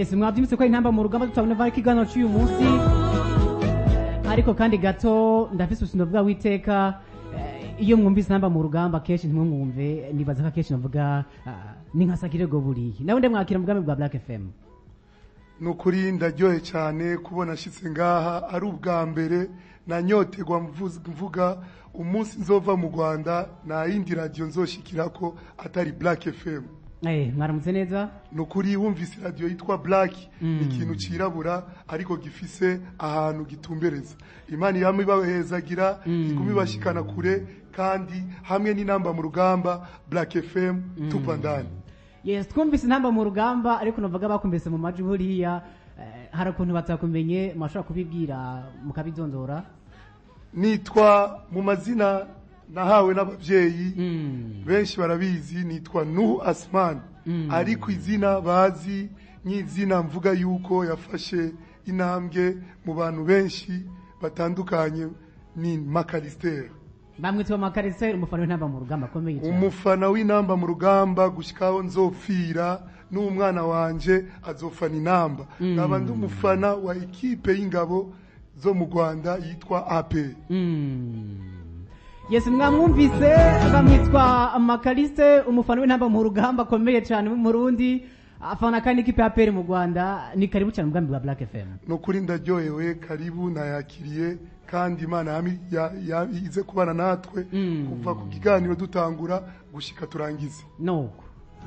yes mwabyumvise ko intamba mu rugamba tutabona vaho ikiganiro cy'uyu munsi ariko kandi gato ndafise ubusino bwa witeka eh, iyo mwumvise intamba mu rugamba kenshi ntimumwumve nibaza ko akenshi navuga ah, ni nka sakirego buriya nawe ndamwakira mu bwami bwa black fm ni ukuri ndaryohe cyane kubona ashyitse ngaha ari ubwa mbere nanyotegwa mvuz- mvuga umunsi nzova mu rwanda nta yindi radiyo nzoshikira ko atari black fm Eh, mwaramutse neza ni ukuri wumvise radiyo yitwa black ni ikintu cyirabura ariko gifise ahantu gitumbereza imana yama ibahezagira iguma ibashikana kure kandi hamwe n'inamba mu rugamba black fm tupa ndani yes twumvise intamba mu rugamba ariko navuga bakumvise mu majwi buriya eh, hari ukuntu batakumenye mwashobora kubibwira mukabidondora nitwa mu mazina nahawe n'ababyeyi Mm. benshi barabizi nitwa nuhu asman ariko izina bazi nk'izina mvuga yuko yafashe intambwe mu bantu benshi batandukanye ni makarisiteri bamwitwa makariseri umufana w'intamba mu rugamba akomeye cyane umufana w'inamba mu rugamba gushyikaho nzopfira n'umwana wanje azofana inamba nkaba ndi umufana wa ekipe y'ingabo zo mu rwanda yitwa ape Mm. yes mwamwumvise bamwitwa makaliste umufana w'intamba mu rugamba akomeye cyane w'umurundi afana kandi ikipe ya peri mu rwanda ni karibu cyane mu bwami bwa black fm ni ukuri ndaryohewe karibu nayakiriye kandi imana yami- ya- ya- ize kubana natwe Mm. kuva ku kiganiro dutangura gushyika turangize nuko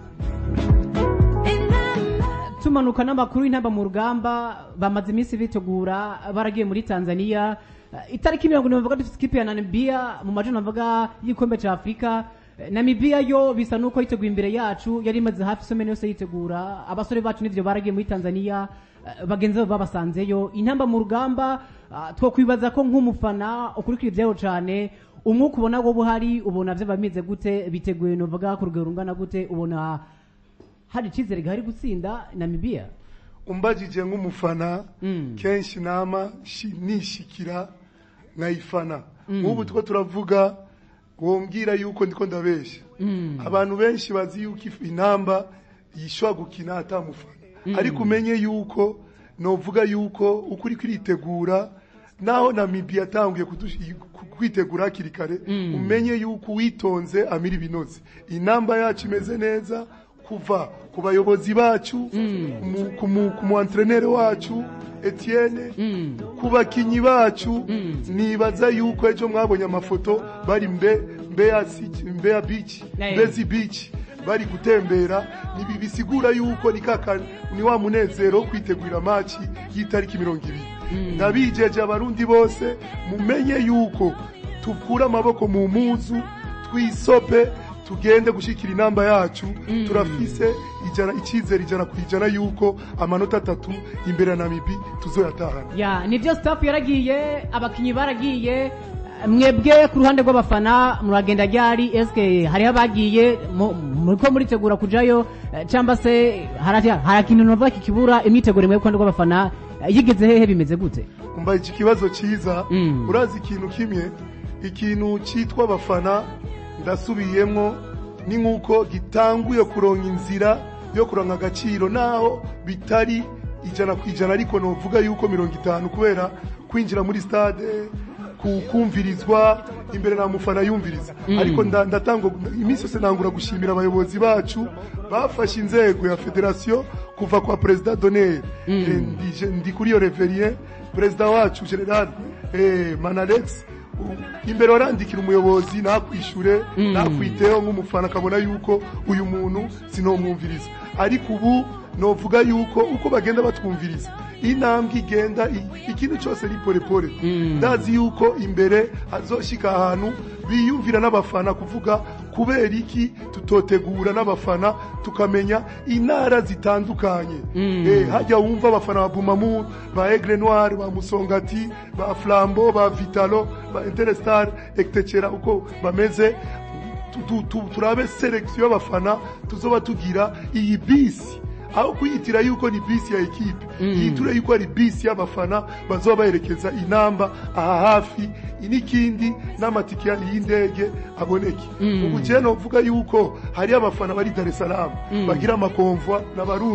tumanuka n'amakuru y'intamba mu rugamba bamaze iminsi bitegura baragiye muri tanzania Eh, itariki mirongo ine bavuga dufite ikipe ya namibia mu majana bavuga y'igikombe cya afurika Eh, namibia yo bisa n'uko yiteguye imbere yacu yari imaze hafi isomene yose yitegura abasore bacu n'ivyo baragiye muri tanzania eh, bagenzi babo babasanzeyo intamba mu rugamba ah, twokwibaza ko nk'umufana ukurikira ibyayo cyane umwuka ubona wowe uhari ubona vyo bameze gute biteguye novuga ku rugero rungana gute ubona hari icyizere gihari gutsinda namibia umbajije nk'umufana Mm. kenshi nama shi- nishikira nkayifana nk'ubu two turavuga wombwira yuko ndiko ndabeshya abantu benshi bazi yuko if- inamba yishobora gukina atamufana ariko umenye yuko novuga yuko uko uri kwitegura naho namibia yatanguye kudush- ku- kwitegura hakiri kare umenye yuko uwitonze amira ibinoze inamba yacu imeze neza kuva ku bayobozi bacu mu- ku mu- ku mu antrenere wacu Etienne ku bakinyi bacu nibaza yuko ejo mwabonye amafoto bari mbe Mbeya City- Mbeya beach Hey. Mbezi beach bari gutembera nibi bisigura yuko ni kaka ni wa munezero wo kwitegurira maci y'itariki mirongo ibiri ndabijeje abarundi bose mumenye yuko tukura amaboko mu muzu twisope tugende gushikira inamba yacu turafise ijana icyizere ijana ku ijana yuko amanota atatu imbere ya namibi tuzoyatahana ya nibyo staff yaragiye abakinnyi baragiye mwebwe ku ruhande rw'abafana muragenda ryari eske hariho abagiye mu- muriko muritegura kujayo eh, cyangwa se hari hari ikintu novuga kikibura imyiteguro mwebwe ku ruhande rw'abafana eh, yigeze hehe bimeze gute umva iki kibazo cyiza Mm. urazi ikintu kimwe ikintu cyitwa abafana ndasubiyemo ni nk'uko gitanguye kuronka inzira yo kuronka agaciro naho bitari ijana ku ijana ariko novuga yuko mirongo itanu kubera kwinjira muri stade ku- kumvirizwa imbere na mufana yumviriza ariko nda- ndatanga iminsi yose nangura gushimira abayobozi bacu bafashe inzego ya federasiyo kuva kwa perezida doneri ndi, ndi kuri iyo reveriye perezida wacu general eh, manalex u- imbere warandikira umuyobozi nakwishure nakwiteho nk'umufana akabona yuko uyu muntu sinomwumviriza ariko ubu novuga yuko uko bagenda batwumviriza intambwe igenda i- ikintu cyose ni polepole ndazi yuko imbere hazoshika ahantu biyumvira n'abafana kuvuga kubera iki tutotegura n'abafana tukamenya intara zitandukanye eh, hajya wumva abafana ba bumamu ba aigle noir ba musongati ba flambo ba vitalo ba interstar etc uko bameze tu- tu- tu- turabe selection y'abafana tuzoba tugira iyi bisi aho kuyitira yuko ni bisi ya ekipe yiture yuko ari bisi y'abafana bazoba baherekeza inamba aha hafi n'ikindi n'amatike y'indege aboneke ubu jewe novuga yuko hari abafana bari Dar es Salaam bagira amakonvwa n'abarundi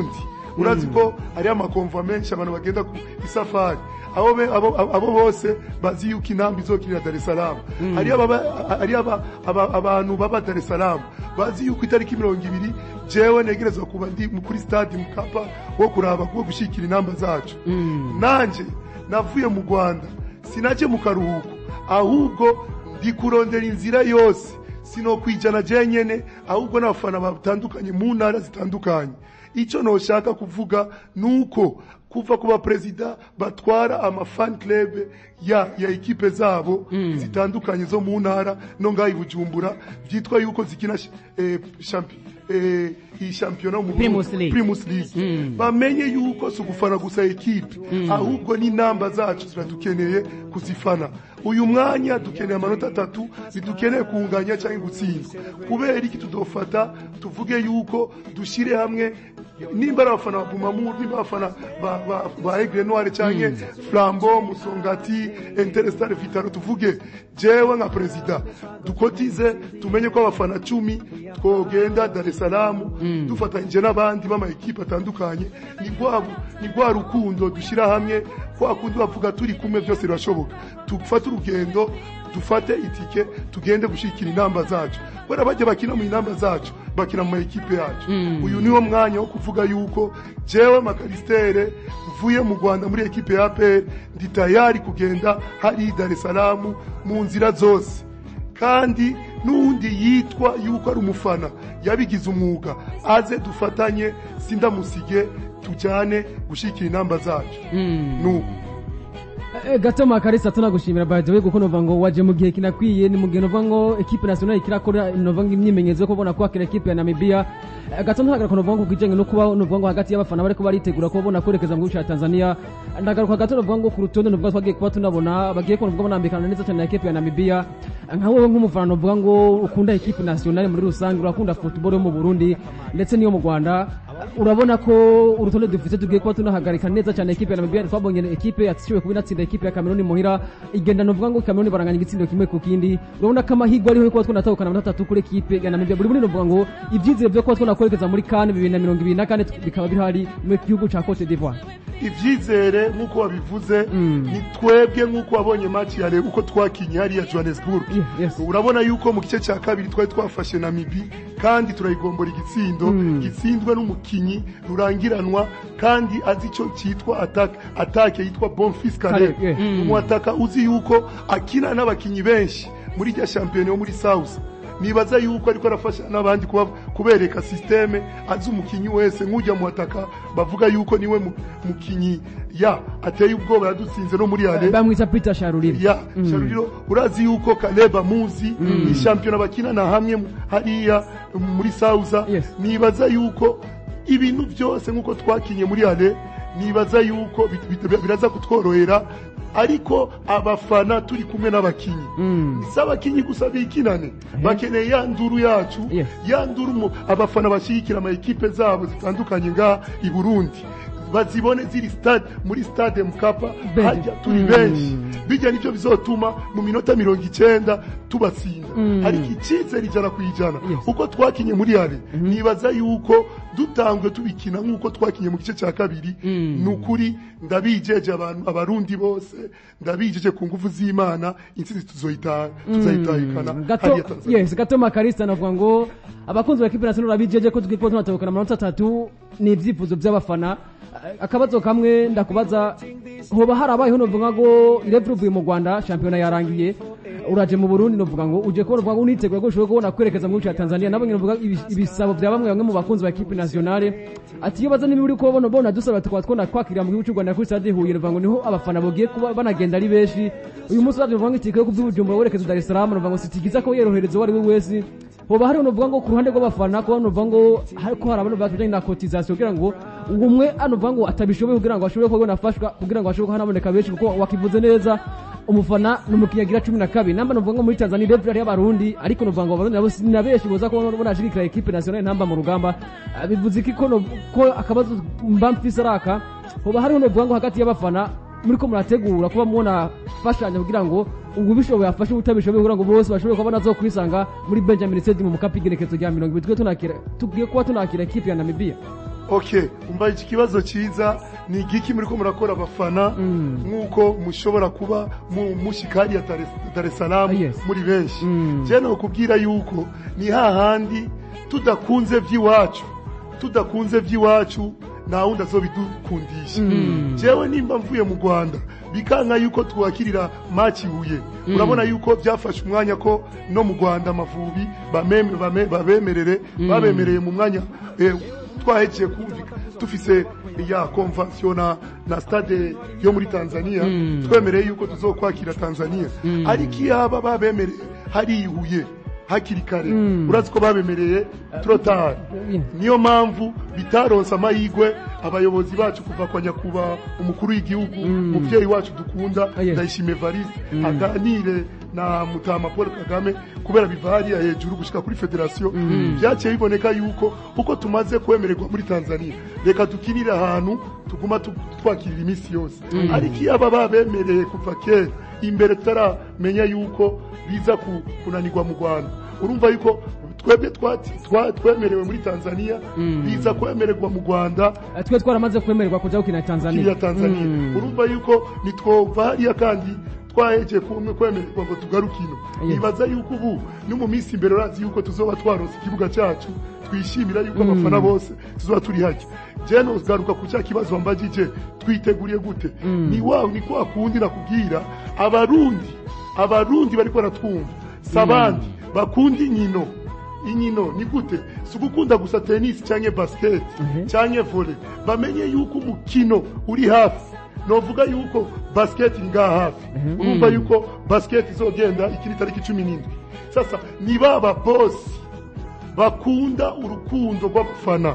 urazi ko hariyo amakomva menshi abantu bagenda ku isafari abo be- abo- abo abo bose bazi yuko inamba izokirira Dar es Salaam hariyo ababa- hariyo aba- aba- abantu baba Dar es Salaam bazi yuko itariki mirongo ibiri jewe negerezwa kuba ndi mu- kuri stade Mkapa wo kuraba wo gushikira inamba zacu nanje navuye mu Rwanda sinaje mu karuhuko ahubwo ndi kurondera inzira yose sino kwijana je nyene ahubwo n'abafana batandukanye mu ntara zitandukanye icyo noshaka kuvuga nuko kuva ku baperezida batwara amafan club ya ya ekipe zabo zitandukanye zo mu ntara no ngaho i bujumbura byitwa yuko zikina sh- eh, champi- eh, iyi shampiyona mu Burundi, Primus League. Primus League bamenye yuko si ugufana gusa ekipe ahubwo n'inamba zacu ziradukeneye kuzifana uyu mwanya dukeneye amanota atatu ntidukeneye kunganya cyangwa gutsindwa kubera iki tudofata tuvuge yuko dushyire hamwe nimba ari abafana ba bumamuru nimba ari abafana ba- ba- ba egre noire cyangwa flambo musongati interestar vitaro tuvuge jewe nka perezida dukotize tumenye ko abafana cumi twogenda dar es salaam dufatanyije n'abandi b'ama ekipe atandukanye ni rwa ni rwa rukundo dushyira hamwe kwa kundi bavuga turi kumwe byose birashoboka dufate urugendo dufate itike tugende gushyigikira inamba zacu kubera bajya bakina mu inamba zacu bakina mu ma ekipe yacu uyu niwo mwanya wo kuvuga yuko jewe makaristere mvuye mu rwanda muri ekipe ya APR ndi tayari kugenda hari dar es salaam mu nzira zose kandi n'uwundi yitwa yuko ari umufana yabigize umwuga aze dufatanye sindamusige tujyane gushyigikira inamba zacu nubu Eh, gato makarisa tunagushimira by the way kuko nova ngo waje mu gihe kinakwiye ni mu gihe nova ngo equipe nationale kirakora nova ngo imyimenyerezo yo kubona ko akira equipe ya Namibia Eh, gato ntagaruka nova ngo kujanye no kuba nova ngo hagati y'abafana bariko baritegura ko bona kwerekeza mu gihugu ca Tanzania ndagaruka gato nova ngo ku rutonde nova twagiye kuba tunabona bagiye ko nova banambikana neza cyane na equipe ya Namibia nka wowe nk'umufana nova ngo ukunda equipe nationale muri rusange urakunda football yo mu Burundi ndetse n'iyo mu Rwanda urabona ko urutonde dufite tugiye kuba tunahagarika neza cyane ekipe ya Namibia twabonye ekipe yatishoboye kuba inatsinda ekipe ya Cameroon muhira igenda novuga ngo Cameroon baranganya igitsindo kimwe ku kindi urabona ko amahirwe ariho yo kuba tunatahukana amanota atatu kuri ekipe ya Namibia buri muri novuga ngo ibyizere byo kuba tunakwerekeza muri CAN bibiri na mirongo ibiri na kane bikaba bihari mu gihugu ca Cote d'Ivoire ibyizere nk'uko wabivuze ni twebwe nk'uko wabonye match ya rero uko twakinye hariya johannesburg Yeah, yes. urabona yuko mu gice cya kabiri twari twafashe namibi kandi turayigombora igitsindo gitsindwe n'umukinnyi rurangiranwa kandi azi icyo cyitwa atake atake yitwa bonfis kare Kare, yeah. umwataka uzi yuko akina n'abakinnyi benshi muri rya shampiyona yo muri south nibaza yuko ariko arafasha n'abandi kuba- kubereka systeme azi umukinnyi wese nk'ujya mu ataka bavuga yuko niwe mu- mukinnyi ya ateye ubwoba yadutsinze no muri ale bamwita Peter Sharurire ya Sharuriro urazi yuko Kaleba muzi ni shampiyona bakinana hamwe mu- hariya muri Sauza Yes. nibaza yuko ibintu byose nk'uko twakinye muri ale nibaza yuko bit- bit- biraza kutworohera ariko abafana turi kumwe n'abakinyi si abakinyi gusa bikinane bakeneye ya nduru yacu Yes. ya nduru mu- abafana bashyigikira ama ekipe zabo zitandukanye ngaha i Burundi bazibone ziri stade muri stade Mkapa Benshi. hajya turi benshi bijya nicyo bizotuma mu minota mirongo icyenda tubatsinda ariko icyizere ijana ku ijana Yes. uko twakinye muri yare nibaza yuko dutangwe tubikina nk'uko twakinye mu gice cya kabiri ni ukuri ndabijeje abantu abarundi bose ndabijeje ku ngufu z'imana intsinzi tuzoyita tuzayitahikana gato hariya Tanzania yes gato makarista navuga ngo abakunzi ba equipe nationale babijeje ko tugiye kuba tunatahukana amanota atatu ni ibyifuzo by'abafana Eh, akabazo kamwe ndakubaza hoba harabayeho novuga ngo irevure uvuye mu Rwanda shampiyona yarangiye uraje mu Burundi novuga ngo uje kubona uvuga ngo unitegura ko ushobora kubona kwerekeza mu gihugu cya Tanzania nabo novuga ibi- ibisabo bya bamwe bamwe mu bakunzi ba equipe nationale ati iyo baza niba uri kubona bona dusaba tukaba twona kwakira mu gihugu cy'u Rwanda kuri stade Huye novuga ngo niho abafana bogiye kuba banagenda ari benshi uyu munsi uraje novuga ngo itike yo kuby'ubujumbura werekeza Dar es Salaam novuga ngo sitigiza ko yorohereza uwo ari we wese hoba hari novuga ngo ku ruhande rw'abafana ko novuga ngo hariko hari abantu bakijanye na cotisation kugira ngo umwe anovuga ngo atabishoboye kugira ngo ashobore kubona afashwa kugira ngo ashobore hanaboneka benshi kuko wakivuze neza umufana ni umukinnyi agira cumi na kabiri namba novuga ngo muri Tanzania level hariyo abarundi ariko novuga ngo abarundi nabo si na benshi boza kubona bonashirikira equipe nationale ntamba mu rugamba Ah, bivuze iki ko no- ko akabazo mba mfise araka hoba hariho novuga ngo hagati y'abafana muriko murategura kuba mubona fashanya kugira ngo ubu bishoboye afashe ubutabishoboye kugira ngo bose bashobore kuba nazo kwisanga muri Benjamin Stadium mu Mkapa igerekezo rya mirongo ibiri twe tunakira tugiye kuba tunakira equipe ya Namibia okay umva iki kibazo cyiza ni igiki muri ko murakora abafana nk'uko mushobora kuba mu mushikari ya Dar es- Dar es Salaam Yes. muri benshi Mm. je no kubwira yuko ni hahandi tudakunze vy'iwacu tudakunze vy'iwacu nta wundi azobidukundisha jewe nimba mvuye mu rwanda bikanka yuko twakirira maci huye urabona yuko byafashe umwanya ko no mu rwanda amavubi bamem- bame- babemerere babemereye mu mwanya eh, twahegeye kumvika dufise ya konvansiyo na, na stade yo muri tanzania twemereye yuko tuzokwakira tanzania ariko iyo haba babemereye harihuye hakiri kare urazi ko babemereye trotari niyo mpamvu bitaronse amahirwe abayobozi bacu kuva kwa nyakubahwa umukuru w'igihugu umubyeyi wacu dukunda Ah, yes. ndayishimiye variste aganire na mutama paul kagame kubera biva hariya hejuru gushika kuri federasiyo byaciye biboneka yuko uko tumaze kwemererwa muri tanzania reka dukinire ahantu tuguma tu- twakirira iminsi yose ariko iyo aba babemereye kuva kera imbere tutaramenya yuko biza ku- kunanirwa mu rwanda urumva yuko twebwe twati- twa- twemerewe muri tanzania biza kwemererwa mu rwanda Eh, twe twaramaze kwemererwa kuja gukina tanzania ya tanzania Mm. urumva yuko nitwova hariya kandi twahegeye kumwe kwemererwa ngo tugaruke ino Yes. nibaza yuko ubu no mu minsi imbere urazi yuko tuzoba twaronse ikibuga cyacu twishimira yuko abafana bose tuzoba turi hajya je nogaruka ku cya kibazo wambajije twiteguriye gute ni wa ni kwa kundi nakubwira abarundi abarundi bariko baratwumva sabandi bakunda inkino inkino ni gute si ugukunda gusa tenisi cyangwa basiketi cyangwa vole bamenye yuko umukino uri hafi novuga yuko basiketi ngaha hafi urumva yuko basiketi izogenda ikiri tariki cumi n'indwi sasa ni baba bosi bakunda urukundo rw'abafana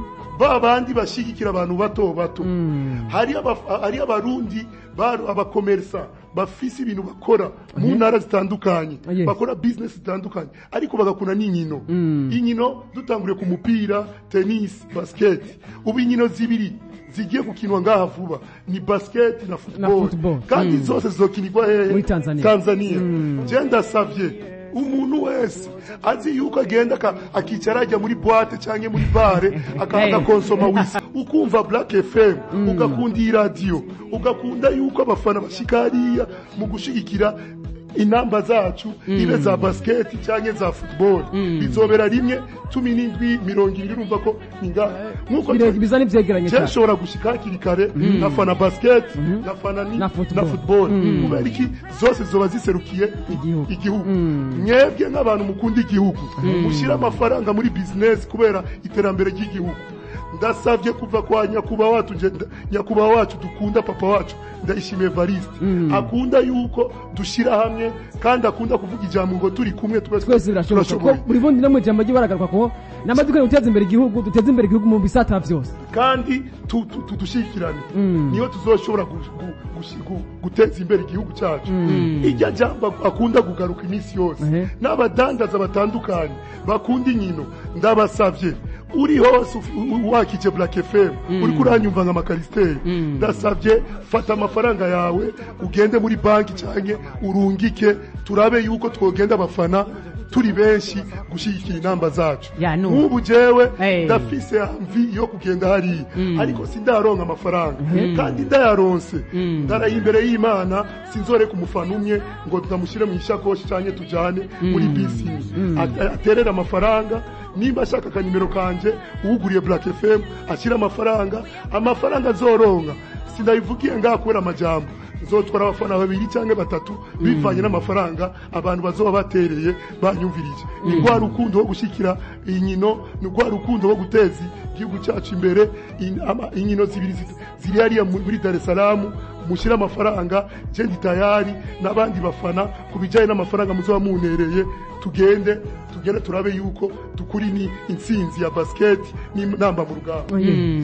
ba bandi bashyigikira abantu bato bato hari aba- hari abarundi baro- abakomersa bafise ibintu bakora mu ntara zitandukanye Yes. bakora business zitandukanye ariko bagakunda n'inkino inkino dutanguriye ku mupira tennis basket ubu inkino zibiri zigiye gukinwa ngaha vuba ni basket na football, football. kandi Mm. zose zizokinirwa hehe Muri Tanzania. tanzania je ndasavye umuntu wese azi yuko agenda aka- akicara ajya muri boite cyangwa muri bare aka- Hey. agakonsoma wisi ukumva black fm ugakunda iyi radiyo ugakunda yuko abafana bashika hariya mu gushigikira inamba zacu ibe za basiketi cyangwa za football bizobera rimwe cumi n'indwi mirongo ibiri urumva ko ni ngaha nk'uko Bire- biza n'ivyegeranye je cyane nshobora gushika hakiri kare nkafana basiketi nkafana ni- Na na football. football kubera iki zose zizoba ziserukiye Igihugu. igihugu mwebwe nk'abantu mukunda igihugu mushyire amafaranga muri bizinesi kubera iterambere ry'igihugu ndasabye kuva kwa nyakubahwa wacu nje- nda- nyakubahwa wacu dukunda papa wacu ndayishimiye variste akunda yuko dushyira hamwe kandi akunda kuvuga ijambo ngo turi kumwe tube twese birashoboka ko buri bundi no mu ijambo rye baragaruka ko namaze dukwiye guteza imbere igihugu duteze imbere igihugu mu bisata byose kandi tu- tu- tu- dushyikirane niyo tuzoshobora gu- gu- gushi- gu- guteza imbere igihugu cyacu irya jambo akunda kugaruka iminsi yose Ehe. n'abadandaza batandukanye bakunda inkino ndabasabye uri hose uf- u- wakije black fm uri kuranyumva nka makarisiteri ndasabye fata amafaranga yawe ugende muri banki cyangwa urungike turabe yuko twogenda abafana turi benshi gushyigikira inamba zacu Ya, nu. nk'ubu jewe Hey. ndafise mvi yo kugenda hariya ariko sindaronka amafaranga kandi ndayaronse ndaraye imbere y'imana sinzoreka umufana umwe ngo tutamushyire mu ishakoshi cyangwa tujyane muri bisi imwe. At- aterere amafaranga nimba ashaka akanimero kanje uwuguriye black fm ashyire amafaranga amafaranga azoronka sinabivugiye ngaha kubera amajambo nzotwara abafana babiri cyangwa batatu bivanye n'amafaranga abantu bazoba batereye banyumvirije ni rwa rukundo rwo gushyikira inkino ni rwa rukundo rwo guteza igihugu cyacu imbere In- ama- inkino zibiri zi- ziri hariya mu- muri dar es salaam mushyire amafaranga je ndi tayari n'abandi bafana ku bijyanye n'amafaranga muzoba munereye tugende tugende turabe yuko dukuri ni intsinzi ya basiketi n'inamba mu rugamba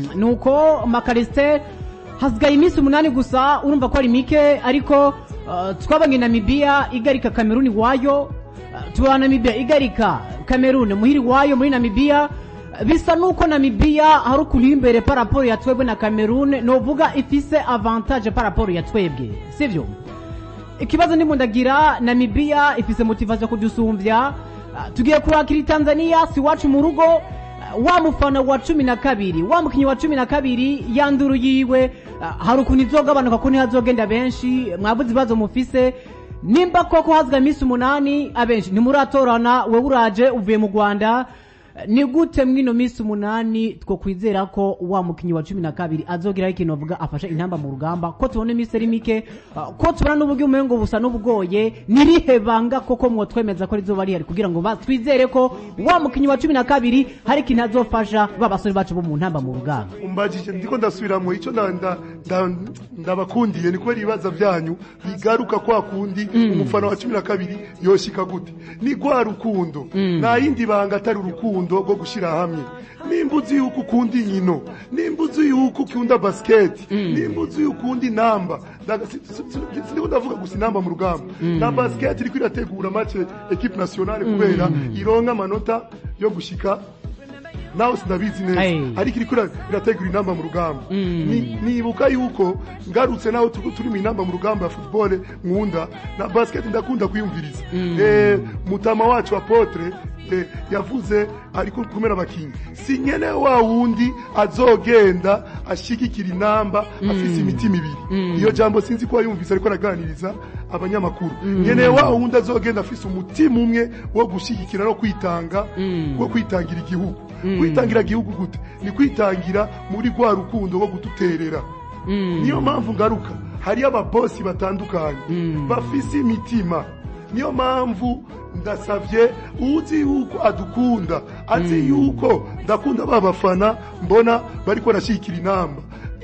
nuko makarisite hasigaye iminsi umunani gusa urumva ko ari mike ariko uh, twabonye namibiya igarika kameruni wayo uh, tubona namibiya igarika kameruni muhiri wayo muri namibiya Uh, bisa nuko namibiya hari ukuntu iri imbere paraporo ya twebwe na kameruni novuga ifise avantage paraporo ya twebwe sivyo ikibazo ndimo ndagira namibiya ifise motivation kudusumbya Uh, tugiye kurakira tanzania si wacu mu rugo wa mufana wa cumi na kabiri wa mukinyi wa cumi na kabiri yanduru yiwe ah, hari ukuntu izogabanuka ko ntihazogenda benshi mwabuze ibibazo mufise nimba koko hazwa iminsi umunani abenshi ntimuratorana wewe uraje uvuye mu rwanda ni gute mwino minsi umunani two kwizera ko wa mukinyi wa cumi na kabiri azogeraho ikintu bavuga afashe intamba mu rugamba ko tubona iminsi ari mike ah, ko tubona n'uburyo umengo busa n'ubugoye nirihe banga koko mwotwemeza ko rizoba rihari kugira ngo ba- twizere ko wa mukinyi wa cumi na kabiri hari ikintu azofasha ba basore bacu bo mu ntamba mu rugamba umbajije ndiko ndasubiramo icyo nda- nda- nda- ndabakundiye ni kubera ibibazo byanyu bigaruka kwa kundi umufana wa cumi na kabiri yoshika gute ni rwa rukundo nta yindi banga atari urukundo rwo gushyira hamwe nimba uzi yuko ukunda inkino nimba uzi yuko ukunda basiketi nimba uzi yuko ukunda inamba Ndaga- si- si- si- sindiko ndavuga gusa inamba mu rugamba na basiketi iriko irategura make ekipe nationale kubera ironka amanota yo gushika nawe sinabizi neza Hey. ariko iriko ira- irategura inamba mu rugamba Ni- nibuka yuko ngarutse naho turi turi mu inamba mu rugamba ya football nkunda na basket ndakunda kuyumviriza eh, mutama wacu apotre eh, yavuze ariko kumera abakinyi si nyene wa wundi azogenda ashigikira inamba afise imitima ibiri iyo jambo sinzi ko yumvise ariko araganiriza abanyamakuru nyene wa wundi azogenda afise umutima umwe wo gushigikira no kwitanga wo kwitangira igihugu kwitangira igihugu gute ni kwitangira muri rwa rukundo rwo guduterera niyo mpamvu ngaruka hariyo ababosi batandukanye bafise imitima niyo mpamvu ndasabye uzi yuko adukunda azi yuko ndakunda ba bafana mbona bariko barashyigikira inamba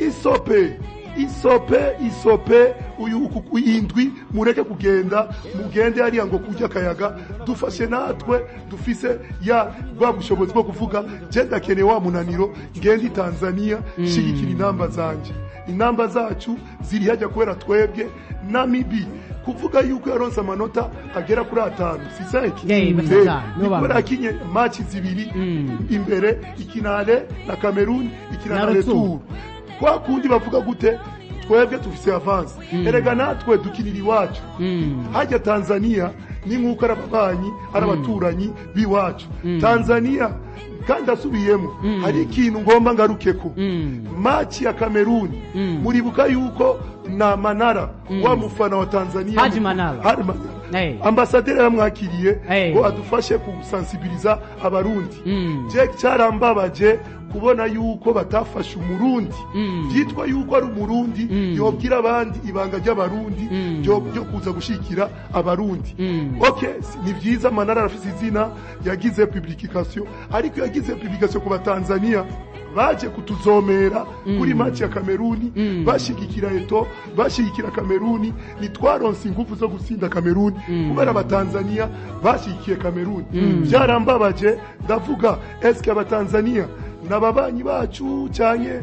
isope isope isope uyu uku indwi mureke kugenda mugende hariya ngo kurya akayaga dufashe natwe dufise ya bwa bushobozi bwo kuvuga je ndakeneye wa munaniro ngende i tanzania shigikira inamba zanje inamba zacu ziri hajya kubera twebwe namibi kuvuga yuko yaronse amanota agera kuri atanu si senki Yeah, Eh, batanu. ni kubera akinye maci zibiri imbere ikinale na cameroon ikina Na na retour. retour kwa kundi bavuga gute twebwe tufise avance erega natwe dukinira iwacu hajya tanzania ni nk'uko ari ababanyi ari abaturanyi b'iwacu tanzania kandi asubiyemo hari ikintu ngomba ngarukeko maci ya kameruni muribuka yuko na manara wa mufana wa tanzania Haji Manara. Haji Manara. Hey. ambasaderi yaramwakiriye Hey. ngo adufashe gusansibiliza abarundi Mm. je cyarambabaje kubona yuko batafashe umurundi byitwa yuko ari umurundi yobwira abandi ibanga ry'abarundi ryo ryo kuza gushikira abarundi okay si- ni byiza manara arafise izina yagize publication ariko yagize publication ku batanzania baje kutuzomera kuri match ya kameruni bashigikira eto bashigikira kameruni nitwaronse ingufu zo gutsinda kameruni kubera abatanzania bashigikiye kameruni byarambabaje ndavuga eske abatanzania n'ababanyi bacu cyane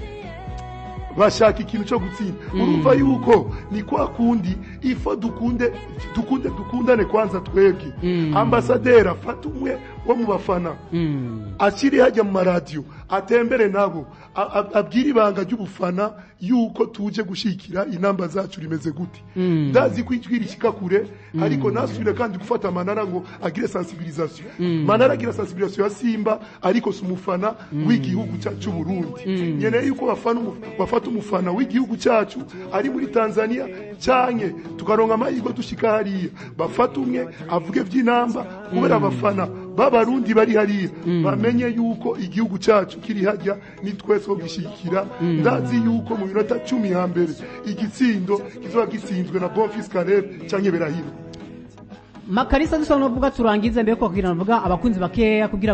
bashaka ikintu cyo gutsinda urumva yuko ni kwa kundi ifo dukunde dukunde dukundane kwanza twebwe ambasaderi afata umwe wo mu bafana akiri hajya mu maradiyo atembere nabo a- a- abwire ibanga ry'ubufana yuko tuje gushikira inamba zacu rimeze gute ndazi ko ijwi rishyika kure ariko nasubire kandi gufata manara ngo agire sensibilisation manara agira sensibilisation ya simba ariko si umufana w'igihugu cyacu cy'u burundi nkeneye yuko bafana umu- bafata umufana w'igihugu cyacu ari muri tanzania cyane tukaronka amahirwe dushika hariya bafata umwe avuge by'inamba kubera abafana b'abarundi bari hariya bamenye yuko igihugu cyacu kiri hajya ni twese wo gishyigikira ndazi yuko mu minota cumi ya mbere igitsindo kizoba gitsinzwe na bonfis karere cyangwa berahiro makarisa dusa n'uvuga turangize mbere ko kugira ngo abakunzi bakeya kugira